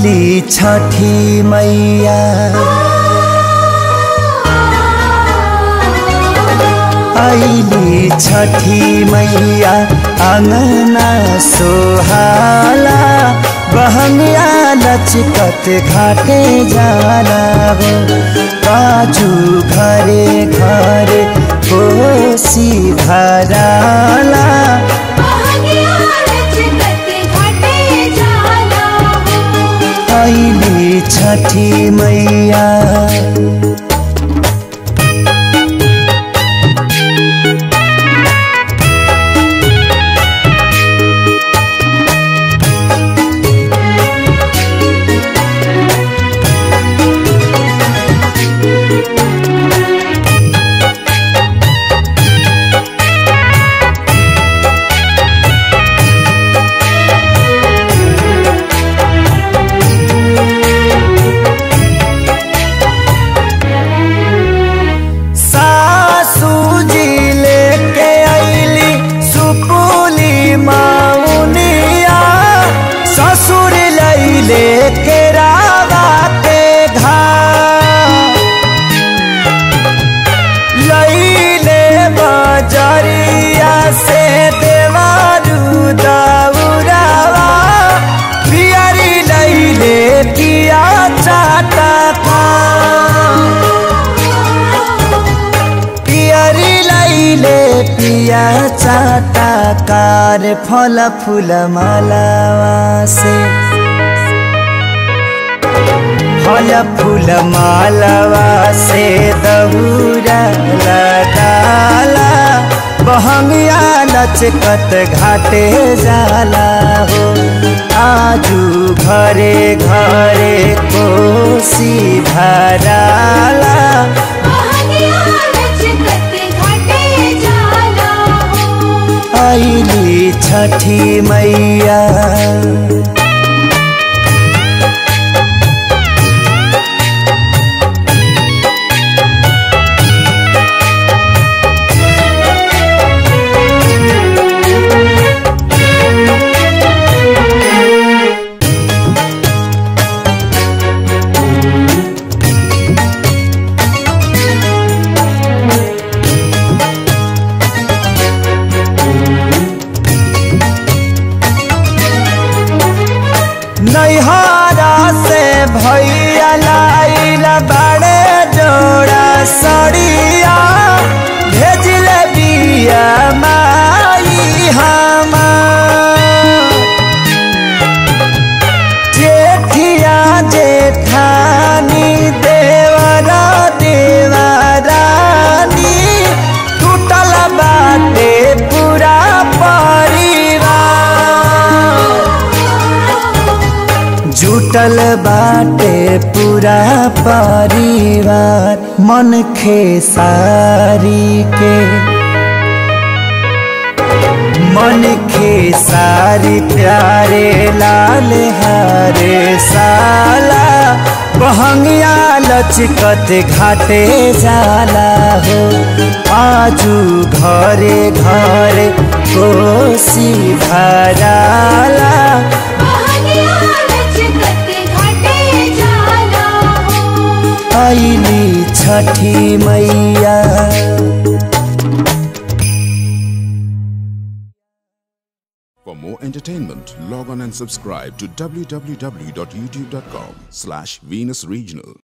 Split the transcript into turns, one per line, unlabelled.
आइली छठी मैया आइली छठी मैया अङ्गना सोहाला बहंगिया लचकत घाटे जाला हो काजू घरे घरे कोसी भराला आइली छठी मैया सासू जी लेके आइली सुपुली माउनिया ससुर लैले के रावा के घाट लैले बजरिया से देवारू दाउरावा पियरी लैले पिया चाटा पियरी लैले पिया चाटा कार फल फूल मालावा से फल फूल मालावा से दहुरा लगाला बहंगिया लचकत घाटे जाला हो आजू घरे घरे कोसी भराला आइली छठी मैया नैहरा से भैया लाइल बड़े जोड़ा सड़िया भेजल बिया माई हमार जेठिया जेठानी देवरा देवरानी टूटल बाटे पूरा परिवार जुटल बाटे पूरा परिवार मन खेसारी के मन खेसारी प्यारे लाल हरे साला बहंगिया लचकत घाटे जाला हो आजू घरे घरे कोसी भराला आइली छठी मैया
For more entertainment, log on and subscribe to www.youtube.com slash Venus Regional.